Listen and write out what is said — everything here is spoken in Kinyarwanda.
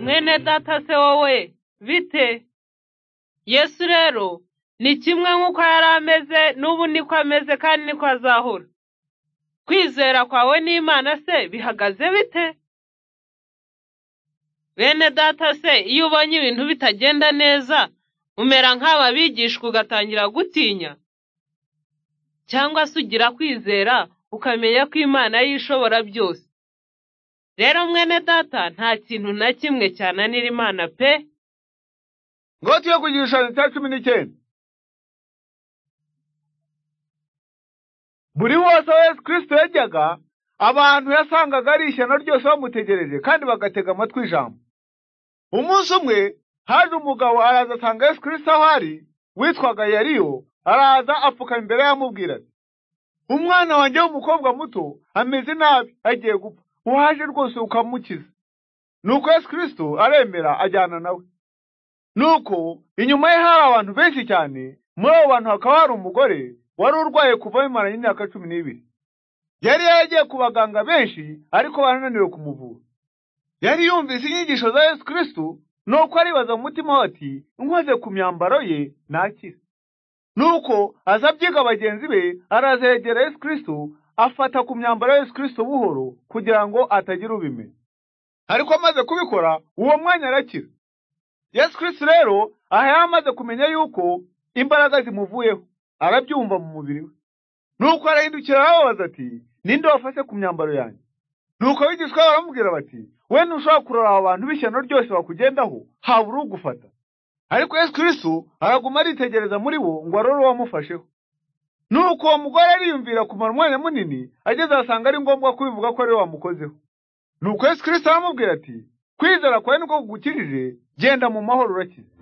Bene data se wowe bite yesu rero ni kimwe nk'uko yari ameze n'ubu niko ameze kandi niko azahora kwizera kwawe n'imana se bihagaze bite bene data se iyo ubonye ibintu bitagenda neza umera nk'aba bigishwa ugatangira gutinya cyangwa se ugira kwizera ukamenya ko imana y'ishobora byose rero mwene data nta kintu na kimwe cyananira imana pe ngo tuye ku gishushanyo cya cumi n'icyenda buri wose aho yesu kirisito yajyaga abantu yasangaga ari ishyano ryose bamutegereje kandi bagatega amatwi ijambo umunsi umwe haje umugabo araza asanga yesu kirisito aho ari witwaga yariyo araza apfuka imbere ye amubwira ati umwana wanjye w'umukobwa muto ameze nabi agiye gupfa waje rwose ukamukiza nuko yesu kirisito aremera ajyana nawe nuko inyuma ye hari abantu benshi cyane muri abo bantu hakaba hari umugore wari urwaye kuva bimaranye imyaka cumi n'ibiri yari yaragiye ku baganga benshi ariko barananiwe kumuvura yari yumvise inyigisho za yesu kirisitu nuko aribaza mu mutima we ati nkoze ku myambaro ye nakira nuko aza abyiga bagenzi be araza yegera yesu kirisitu afata ku myambaro ya yesu kirisitu buhoro kugira ngo atagira ubimenya ariko amaze kubikora uwo mwanya arakira yesu kirisiti rero aha yari amaze kumenya yuko imbaraga zimuvuyeho arabyumva mu mubiri we nuko arahindukira arababaza ati ninde wafashe ku myambaro yanjye nuko abigishwa be baramubwira bati we ntushobora kurora abo bantu b'ishyano ryose bakugendaho habura ugufata ariko yesu kirisiti araguma aritegereza muri bo ngo arore uwamufasheho nuko uwo mugore ariyumvira kumara umwanya munini ageze ahasanga ari ngombwa kubivuga ko ari we wamukozeho nuko yesu kirisiti aramubwira ati kwizera kwawe niko kugukijije genda mu mahoro urakize